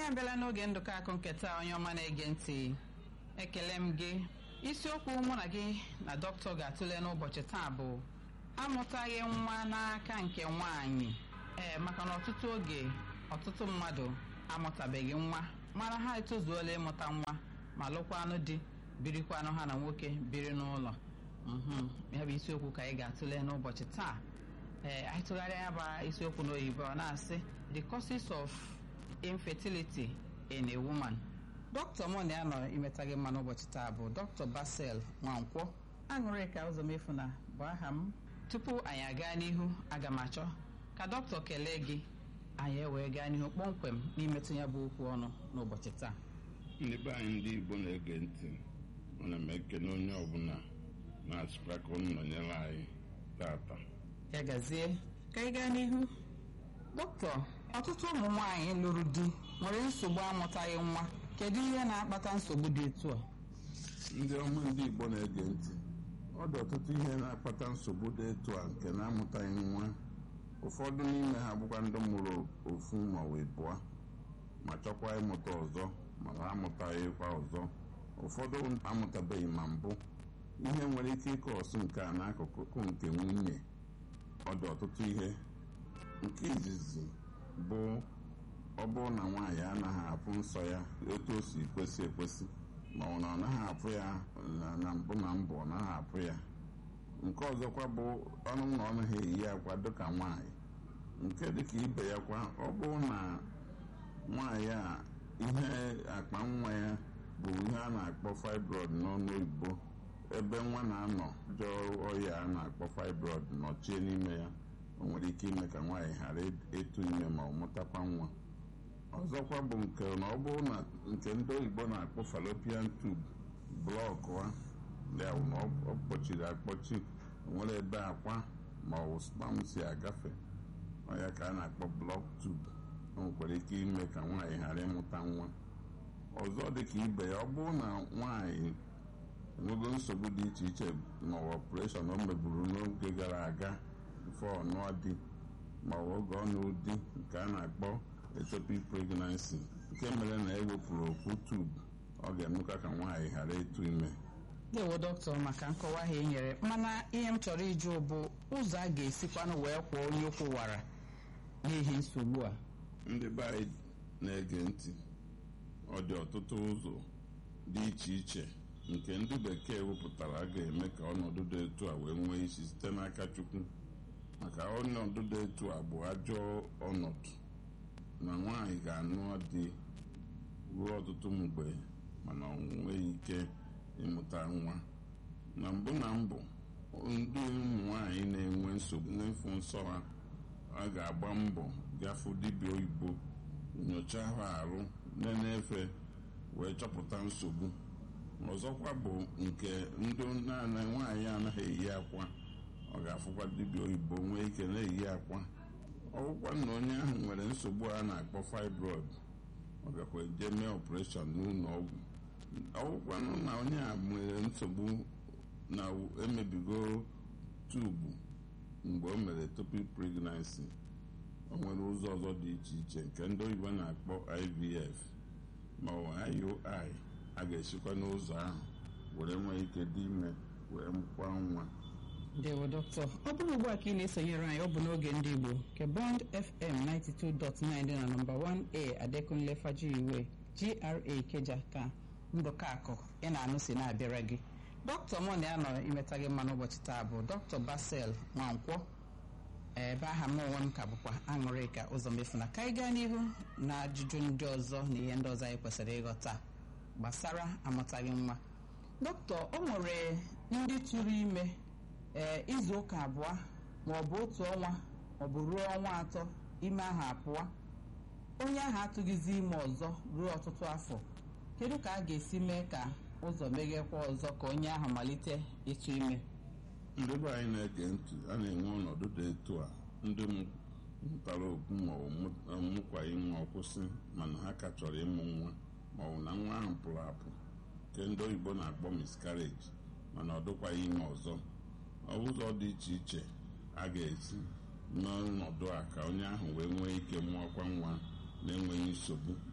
abịala n'oge ndụkọ akụ nketa onye ọma na-ege ntị ekele m gị isiokwu mụ na gị na dọkịta ga-atụle n'ụbọchị taa bụ amụtaghị nwa n'aka nke nwaanyị ee maka na ọtụtụ oge ọtụtụ mmadụ amụtabeghị nwa mara ha etozuola ịmụta nwa ma lụkwanụ di birikwanụ ha na nwoke biri n'ụlọ mhm ya bụ isiokwu ka anyị ga-atụle n'ụbọchị taa ee anyị tụgharịa ya bụ isiokwu n'oyibo ọ na-asị the causes of infertility in a woman dọkịta mụ na ya nọ imeta gị mma n'ụbọchị taa bụ dọkịta Basel Nwankwọ aṅụrịka ụzọmefuna bụ aha m tupu anyị aga n'ihu aga m achọ ka dọkịta kelee gị anyị ewee gaa n'ihu kpọmkwem n'imetụ ya bụ okwu ọnụ n'ụbọchị taa ndị be anyị ndị Igbo na-ege ntị ana m ekene onye ọbụla na-asịkwa ka unu nọnyere anyị tata ya gazie ka anyị gaa n'ihu dọkịta ọtụtụ ụmụ nwaanyị lụrụ di nwere nsogbu amụtaghị nwa kedu ihe na-akpata nsogbu dị etu a ndị ọma ndị Igbo na-ege ntị ọ dị ọtụtụ ihe na-akpata nsogbu dị etu a nke na-amụtaghị nwa ụfọdụ n'ime ha bụkwa ndị mụrụ ofu ma ọ bụ ịbụọ ma chọkwa ịmụta ọzọ mana amụtaghịkwa ọzọ ụfọdụ amụtabeghị ma mbụ ihe nwere ike ịkọ ọsụ nke a n'akụkụ nke nwunye ọ dị ọtụtụ ihe nke izizi bụ ọ bụrụ na nwaanyị anaghị afụ nsọ ya otu o si kwesị ekwesị ma ọ na ọ naghị afụ ya na mbụ na mbụ ọ naghị afụ ya nke ọzọkwa bụ ọnụ na ọ naghị eyi akwa dịka nwaanyị nke dịka ibe ya kwa ọ bụrụ na nwaanyị a ihe akpa nwa ya bụ ihe a na-akpọ fibroid n'ọnụ oyibo ebe nwa na-anọ jọọ ọya a na-akpọ fibroid nọchie n'ime ya o nwere ike ime ka nwaanyị ghara ịtụ ime ma ọ mụtakwa nwa ọzọkwa bụ nke na ọ bụrụ na nke ndị oyibo na-akpọ fallopian tube blọkụ a ya bụ na ọ kpọchiri akpọchi nwere ebe akwa ma ọ bụ spam si agafe ọ ya ka a na-akpọ blọk tube o nwekwara ike ime ka nwaanyị ghara ịmụta nwa ọzọ dịka ibe ya ọ bụrụ na nwaanyị enwego nsogbu dị iche iche n'ụwa ọpụreshọn o meburu n'oge gara aga bifo ọnụọ di ma oge ọnụ di nke a na-akpọ ectopic pregnancy nke mere na ewepụrụ okwu tubu ọ ga-emekwa ka nwaanyị ghara ịtụ ime ndewo dọkịta maka nkọwa ha e nyere mana ihe m chọrọ ịjụ bụ ụzọ a ga-esikwanụ wee kwụọ onye ụkwụ wara n'ihi nsogbu a ndị be anyị na-ege ntị ọ dị ọtụtụ ụzọ dị iche iche nke ndị bekee wepụtara ga-eme ka ọnọdụ dị etu a wee nwee isi site n'aka Chukwu maka ọnọdụ dị etu a bụ ajọ ọnọdụ na nwaanyị ga-anụ di ruo ọtụtụ mgbe mana ọ nweghị ike ịmụta nwa na mbụ na mbụ ndị ụmụ nwaanyị na-enwe nsogbu n'ịfụ nsọ ha a ga-agba mbọ gafu dibịa oyibo nyochaa ha arụ na-efe wee chọpụta nsogbu ọzọkwa bụ nke ndị naanị nwaanyị anaghị eyi akwa ọ ga-afụkwa dibịa oyibo nwee ike na-eyi akwa ọgwụkwa na onye ahụ nwere nsogbu a na-akpọ fibroid ọ gakwa eje mee ọpụreshọn n'ụlọ ọgwụ ọgwụkwanụ na onye a nwere nsogbu na emebigo tubu mgbe o mere ectopic pregnancy o nwere ụzọ ọzọ dị iche iche nke ndị oyibo na-akpọ IVF ma ọ IUI a ga-esikwa n'ụzọ ahụ were nwee ike dị ime wee mụkwa nwa ndewo dọkịta ọ bụrụ ugbu a ka ị na-esonyere anyị ọ bụ n'oge ndị Igbo nke Bond FM 92.9 dị na nọmba 1A Adekunle Fajiwe GRA Ikeja ka ndụka akụ ị na-anụ si na-abịara gị dọkịta mụ na ya nọ imeta gị mma n'ụbọchị taa bụ dọkịta Basel Nwankwọ ebe aha m onwe m ka bụkwa aṅụrịka ụzọmefuna ka anyị gaa n'ihu na ajụjụ ndị ọzọ na ihe ndị ọzọ anyị kwesịrị ịghọta gbasara amụtaghị nwa dọkịta o nwere ndị tụrụ ime ee izu ụka abụọ ma ọ bụ otu ọnwa ọ bụ ruo ọnwa atọ ime ahụ apụọ onye ahụ atụghịzi ime ọzọ ruo ọtụtụ afọ kedu ka a ga-esi mee ka ụzọ meghekwa ọzọ ka onye ahụ malite ịtụ ime ndị be anyị na-ege ntị a na-enwe ọnọdụ dị etu a ndị mụtara okwu ma ọ mụkwaghị nwa kwụsị mana ha ka chọrọ ịmụ nwa ma ọ bụ na nwa ahụ pụrụ apụ nke ndị oyibo na-akpọ miscarriage mana ọ dịkwaghị ime ọzọ ụzọ dị iche iche a ga-esi n'ọnọdụ a ka onye ahụ wee nwee ike mụọkwa nwa na-enweghị nsogbu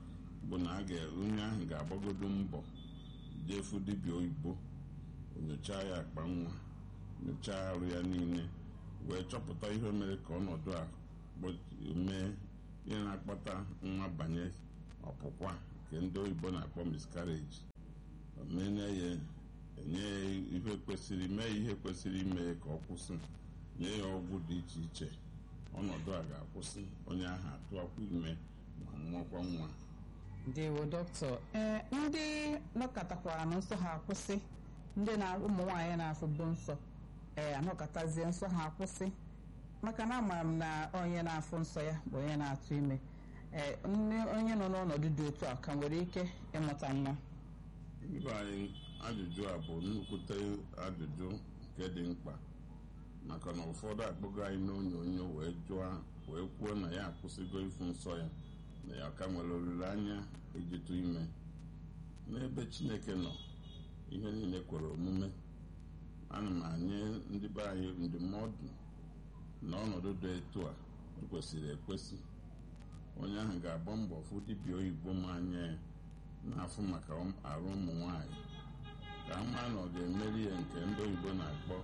bụ na a ga- onye ahụ ga-agbagodo mbọ jefu dibịa oyibo nyochaa ya akpa nwa nyochaa arụ ya niile wee chọpụta ihe mere ka ọnọdụ a gbo- mee ihe na-akpata nwa banye ọpụkwa nke ndị oyibo na-akpọ miscarriage omenye ya enye ya ihe kwesịrị mee ihe kwesịrị ime ka ọ kwụsị nye ya ọgwụ dị iche iche ọnọdụ a ga-akwụsị onye ahụ atụakwa ime ma mụọkwa nwa ndewo dọkịta ee ndị nọkọtakwara na nsọ ha akwụsị ndị na ụmụ nwaanyị na-afụbu nsọ ee anọkọtazie nsọ ha akwụsị maka na amara m na onye na-afụ nsọ ya bụ onye na-atụ ime ee nne onye nọ n'ọnọdụ dị otu a ka nwere ike ịmụta nwa Ndị anyị ajụjụ a bụ nnukwute ajụjụ nke dị mkpa maka na ụfọdụ akpọgo anyị n'onyonyo wee jụọ wee kwuo na ya akwụsịgo ịfụ nsọ ya na ya ka nwere olileanya ijitụ ime n'ebe Chineke nọ ihe niile kwere omume ana m anye ndị be anyị ndụmọdụ na ọnọdụ dị etu a kwesịrị ekwesị onye ahụ ga-agba mbọ fụ dibịa oyibo ma anya ya na-afụ maka ụm- arụ ụmụ nwanyị ka a maa na ọ ga-emeri ya nke ndị oyibo na-akpọ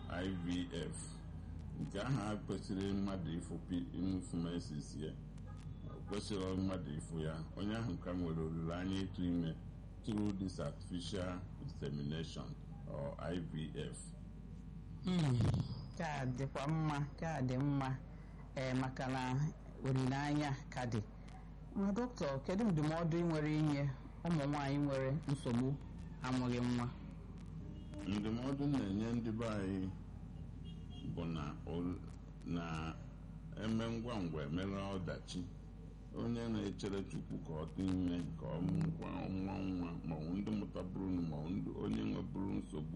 IVF nke ahụ a kwesịrị mmadụ ịfụ pi- ịfụ mesis ya o kwesịrị mmadụ ịfụ ya onye ahụ ka nwere olileanya ịtụ ime through this artificial insemination or IVF Mm, ka dịkwa mma ka dị mma ee maka na olileanya ka dị ma dọkịta kedu ndụmọdụ ị nwere inye ụmụ nwaanyị nwere nsogbu amụghị nwa ndụmọdụ m na-enye ndị be anyị bụ na ol- na eme ngwa ngwa emere ọdachi onye na-echere chukwu ka ọ dị ime ka ọ mụkwa nwa nwa maọbụ ndị mụtabụrụ maọbụ ndị onye nweburu nsogbu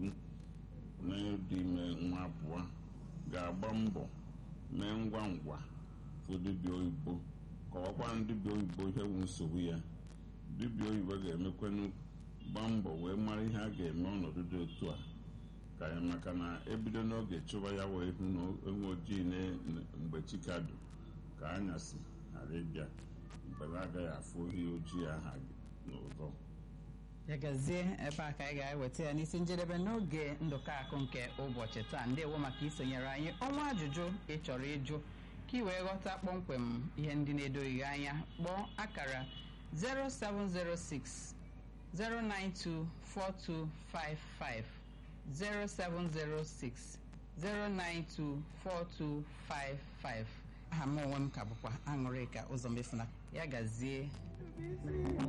n'ịdị ime nwa abụọ ga-agba mbọ mee ngwa ngwa fụ dibịa oyibo kọwakwa dibịa oyibo ihe bụ nsogbu ya dibịa oyibo ga-emekwanụ gbaa mbọ wee mara ihe a ga-eme ọnọdụ dị otu a ka ya maka na ebido n'oge chụba ya wee hụ na enwe ojii na- na- mgbe chikadu ka anyasị ghara ịbịa mgbe na agaghị afụ ihe ojii aha n'ụzọ ya gazie ebe a ka anyị ga-eweta ya n'isi njedebe n'oge ndụkọ akụ nke ụbọchị taa ndewo maka isonyere anyị ọnwa ajụjụ ị chọrọ ịjụ ka ị wee ghọta kpọmkwem ihe ndị na-edoghị gị anya kpọọ akara 0706 0924255 0706 0924255 aha m onwe m ka bụkwa aṅụrị ka ụzọ mefuna ya gazie